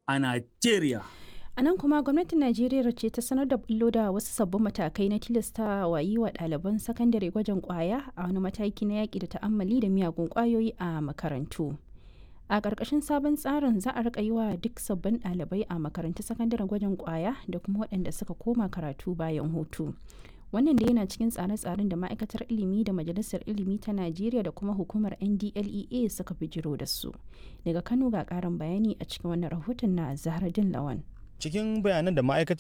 a Najeriya. A nan kuma gwamnatin Najeriya ce ta sanar da bullo da wasu sabbin matakai na tilasta wa yi wa ɗaliban sakandare gwajin ƙwaya a wani mataki na yaƙi da ta'ammali da miyagun ƙwayoyi a makarantu. A ƙarƙashin sabon tsarin za a riƙa yi wa duk sabbin ɗalibai a makarantun sakandaren gwajin ƙwaya da kuma waɗanda suka koma karatu bayan hutu. Wannan da yana cikin tsare-tsaren da ma'aikatar ilimi da majalisar ilimi ta Najeriya da kuma hukumar NDLEA suka bijiro da su. Daga Kano ga ƙarin bayani a cikin wannan rahoton na Zahraddin Lawan. cikin bayanan da ma'aikatar